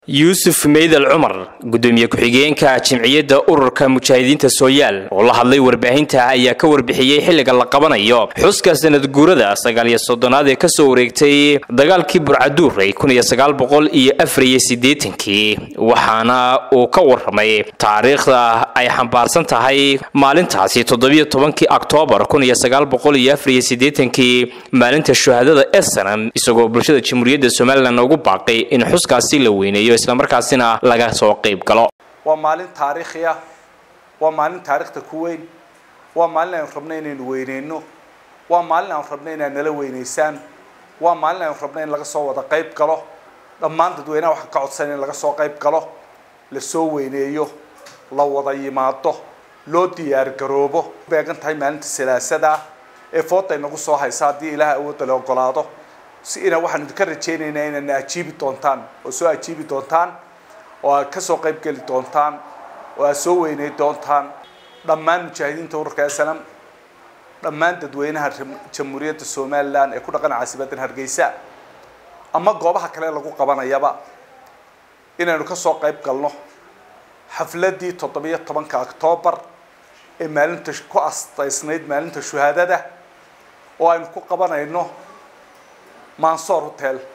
yuusuf meydal cumar gudoomiye ku-xigeenka jimciyadda ururka mujaahidiinta sooyaal oo la hadlay warbaahinta ayaa ka warbixiyey xilliga la qabanayo xuska sanad guurada sagaal iyo soddonaad ee kasoo wareegtay dagaalkii burcaduur ay kun iyo sagaal boqol iyo afar iyo siddeetankii waxaana uu ka warramay taariikhda ay xambaarsan tahay maalintaasi toddobiyo tobankii oktoobar kun iyo sagaal boqol iyo afar iyo siddeetankii maalinta shuhaadada esanam isagoo bulshada jamhuuriyadda somalilan ugu baaqay in xuskaasi la weyneeyo islamarkaasina laga soo qayb galo waa maalin taariikhi ah waa maalin taariikhda ku weyn waa maalin aynu rabno inaynu weyneyno waa maalin aanu rabno inaad nala weyneysaan waa maalin aynu rabno in laga soo wada qayb galo dhammaan dadweynaha waxaan ka codsan in laga soo qayb galo la soo weyneeyo la wada yimaado loo diyaar garoobo beegan tahay maalinta salaasada ah ee fooda inagu soo haysa haddii ilaah awoodda la ogolaado si ina waxaan idinka rajaynaynaa inaadna ajiibi doontaan oo soo ajiibi doontaan oo aad ka soo qayb geli doontaan oo aad soo weyney doontaan dhammaan mujaahidiinta ururka snam dhammaan dadweynaha jamhuuriyadda somalilan ee ku dhaqan caasimadan hargeysa ama goobaha kale lagu qabanayaba inaynu ka soo qayb galno xafladii toddobiyo tobanka octoobar ee maalinta ku astaysnayd maalinta shuhaadada oo aynu ku qabanayno mansoor hotel